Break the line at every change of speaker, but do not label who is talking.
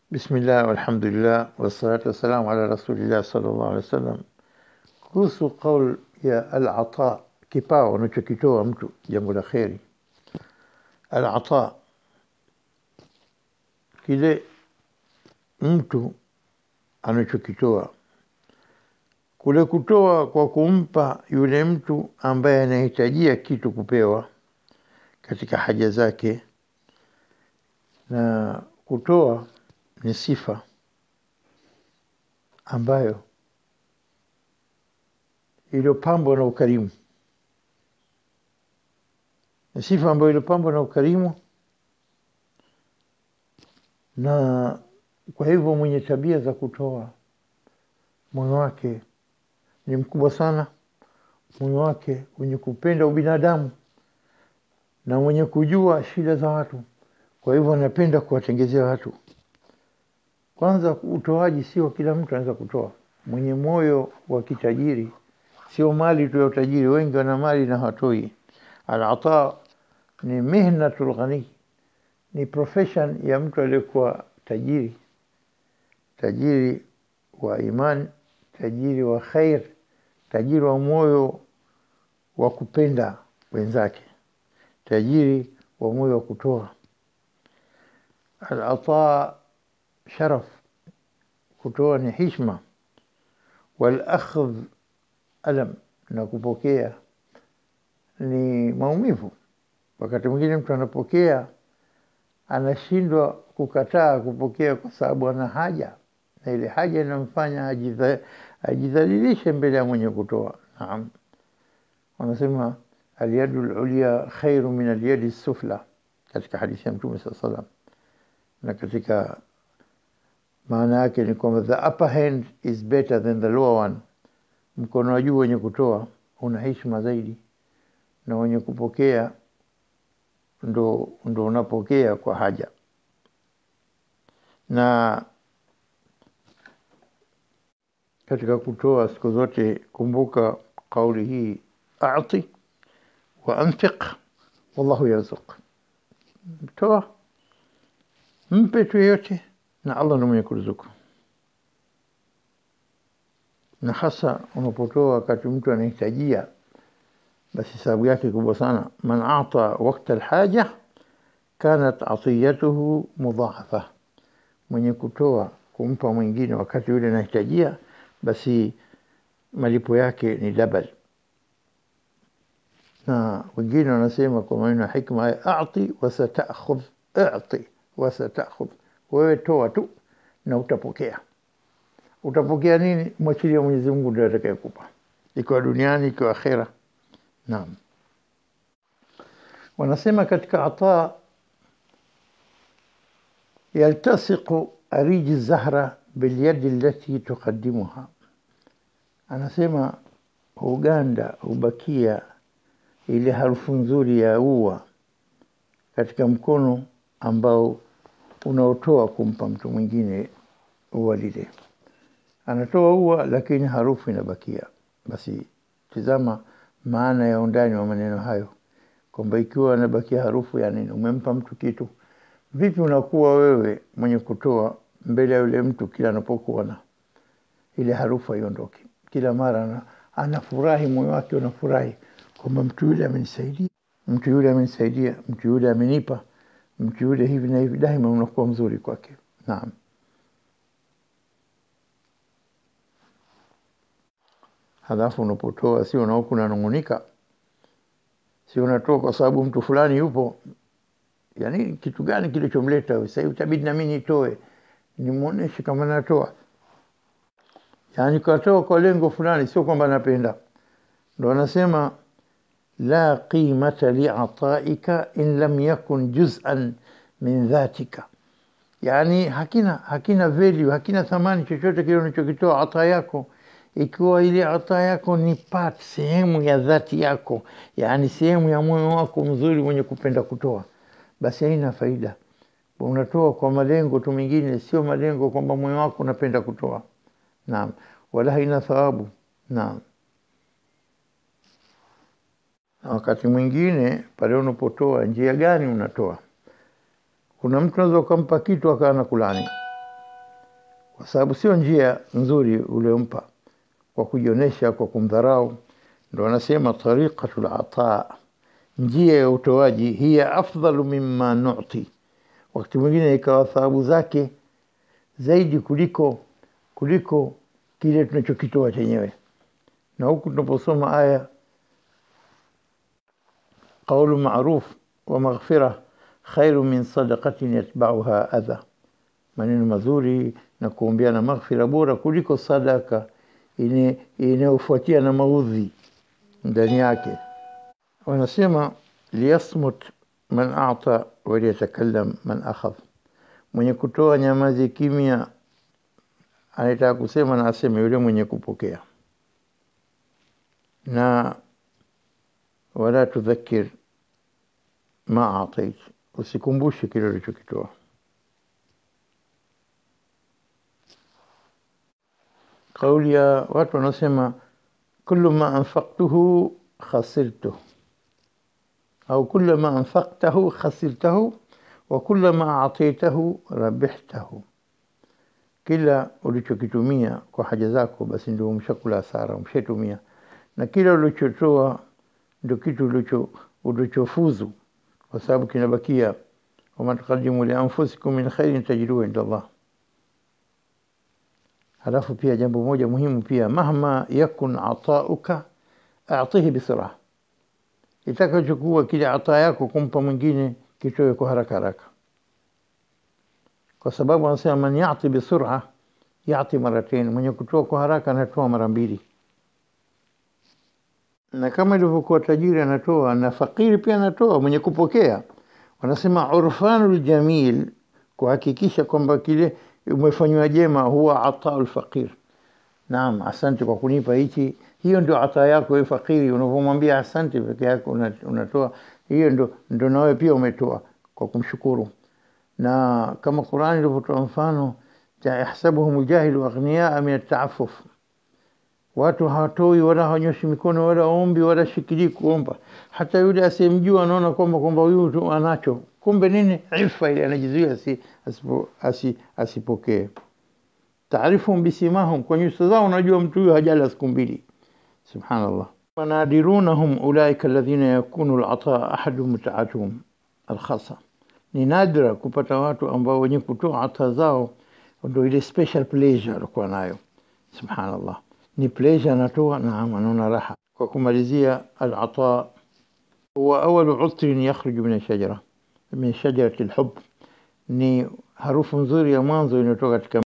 Bismillah walhamdulillah wassalatu wassalamu ala rasulillah sallallahu alaihi wasallam. Kuhusu qaul ya al-ata, kipawa unachokitoa mtu jambo la kheri. Al-ata, kile mtu anachokitoa, kule kutoa kwa kumpa yule mtu ambaye anahitajia kitu kupewa katika haja zake, na kutoa ni sifa ambayo iliyopambwa na ukarimu, ni sifa ambayo iliyopambwa na ukarimu, na kwa hivyo mwenye tabia za kutoa, moyo wake ni mkubwa sana, moyo wake wenye kupenda ubinadamu na mwenye kujua shida za watu. Kwa hivyo anapenda kuwatengezea watu. Kwanza, utoaji sio kila mtu anaweza kutoa. Mwenye moyo wa kitajiri, sio mali tu ya utajiri. Wengi wana mali na hawatoi. Al-ata ni mihnatul ghani, ni profession ya mtu aliyekuwa tajiri, tajiri wa imani, tajiri wa khair, tajiri wa moyo wa kupenda wenzake, tajiri wa moyo wa kutoa. Al-ata sharaf, kutoa ni hishma. Wal-akhdh alam, na kupokea ni maumivu. Wakati mwingine mtu anapokea anashindwa kukataa kupokea kwa sababu ana haja, na ile haja inamfanya ajidha- ajidhalilishe mbele ya mwenye kutoa. Naam, wanasema alyadu lulya khairu min alyadi sufla, katika hadithi ya Mtume saa salam, na katika maana yake ni kwamba the upper hand is better than the lower one, mkono wa juu wenye kutoa una heshima zaidi, na wenye kupokea ndo, ndo unapokea kwa haja. Na katika kutoa siku zote kumbuka kauli hii, ati wa anfiq wallahu yarzuq, toa mpe tu yeyote na Allah ndo mwenye kuruzuku. Na hasa unapotoa wakati mtu anahitajia, basi sababu yake kubwa sana. Man ata wakta alhaja kanat atiyatuhu mudhaafa, mwenye kutoa kumpa mwingine wakati yule anahitajia, basi malipo yake ni double. Na wengine wanasema kwa maneno ya hikma, ati wasatakhudh, ati wasatakhudh, wewe toa tu na utapokea. Utapokea nini? Mwachilia Mwenyezi Mungu ndio atakayekupa, ikiwa duniani, ikiwa akhera. Naam, wanasema katika ata yaltasiqu ariji zahra bilyadi allati tuqaddimuha, anasema huganda hubakia ile harufu nzuri ya ua katika mkono ambao unaotoa kumpa mtu mwingine ua lile. Anatoa ua lakini harufu inabakia. Basi tizama maana ya undani wa maneno hayo, kwamba ikiwa anabakia harufu ya nini, umempa mtu kitu, vipi unakuwa wewe mwenye kutoa mbele ya yule mtu, kila anapokuona ile harufu haiondoki, kila mara ana- anafurahi, moyo wake unafurahi kwamba mtu yule amenisaidia, mtu yule amenisaidia, mtu yule amenipa, mtu yule hivi na hivi, daima unakuwa mzuri kwake. Naam. Halafu unapotoa sio na huku unanung'unika, sio unatoa kwa sababu mtu fulani yupo. Yani kitu gani kilichomleta huyu? Sasa hivi itabidi na mimi nitoe, nimuoneshe kama natoa. Yani katoa kwa lengo fulani, sio kwamba napenda. Ndo anasema la qimata liataika in lam yakun juz'an min dhatika, yani hakina hakina value, hakina thamani chochote kile unachokitoa ata yako ikiwa ile ata yako ni part sehemu ya dhati yako, yani sehemu ya moyo wako mzuri mwenye kupenda kutoa, basi haina faida. Unatoa kwa malengo tu mengine, sio malengo kwamba moyo wako unapenda kutoa. Naam, wala haina thawabu. Naam. Na wakati mwingine pale unapotoa, njia gani unatoa? Kuna mtu unaweza ukampa kitu akawa anakulani, kwa sababu sio njia nzuri uliompa kwa kujionyesha, kwa kumdharau. Ndo wanasema tariqatul ataa, njia ya utoaji, hiya afdalu mimma nuti, wakati mwingine ikawa thawabu zake zaidi kuliko kuliko kile tunachokitoa chenyewe. Na huku tunaposoma aya qaulu maruf wa maghfira khairu min sadaqatin yatbauha adha, maneno mazuri na kuombeana maghfira bora kuliko sadaka ine- inayofuatia na maudhi ndani yake. Wanasema liyasmut man ata waliyatakallam man akhadh, mwenye kutoa nyamazi kimya, anataka kusema na aseme yule mwenye kupokea. Na wala tudhakir ma atait, usikumbushe kile ulichokitoa. Kauli ya watu wanasema kullu ma anfaqtuhu khasirtuhu au kullu ma anfaqtahu khasirtahu wa kullu ma ataitahu rabihtahu, kila ulichokitumia kwa haja zako basi ndio umshakula hasara, umshatumia, na kila ulichotoa ndio kitu ulicho ulichofuzu, kwa sababu kinabakia, wama tuqaddimu li anfusikum min khairin tajiduhu inda Allah. Halafu pia jambo moja muhimu pia, mahma yakun atauka atihi bisura, itakachokuwa kile ataa yako kumpa mwingine kitoe kwa haraka haraka, kwa sababu anasema man yati bisura yati maratain, mwenye kutoa kwa haraka anatoa mara mbili. Na kama ilivyokuwa tajiri anatoa na fakiri pia anatoa, mwenye kupokea. Wanasema urfanul jamil, kuhakikisha kwamba kile umefanywa jema, huwa ataul faqir. Naam, asante kwa kunipa hichi. Hiyo ndio ataa yako wewe fakiri, unavyomwambia asante peke yako una- unatoa, hiyo ndio ndio nawe pia umetoa kwa kumshukuru. Na kama Qur'ani ilivyotoa mfano, ta- yahsabuhum jahilu aghniyaa min ataafuf, watu hawatoi wala hawanyoshi mikono wala ombi wala shikilii kuomba. Hata yule asiyemjua anaona kwamba kwamba huyu tu anacho, kumbe nini? Ifa ile anajizuia asi, asipo, asi, asipokee. Taarifuhum bisimahum, kwa nyuso zao unajua mtu huyu hajala siku mbili. Subhanallah. Wanadirunahum ulaika alladhina yakunu alataa ahadu mutaatuhum alkhasa, ni nadra kupata watu ambao wenye kutoa ata zao ndo ile special pleasure alikuwa nayo. Subhanallah, ni pleasure anatoa, naam, anaona raha. Kwa kumalizia, alata huwa awalu utrin yakhruju min ashajara min shajarati alhub, ni harufu nzuri ya mwanzo inayotoka katika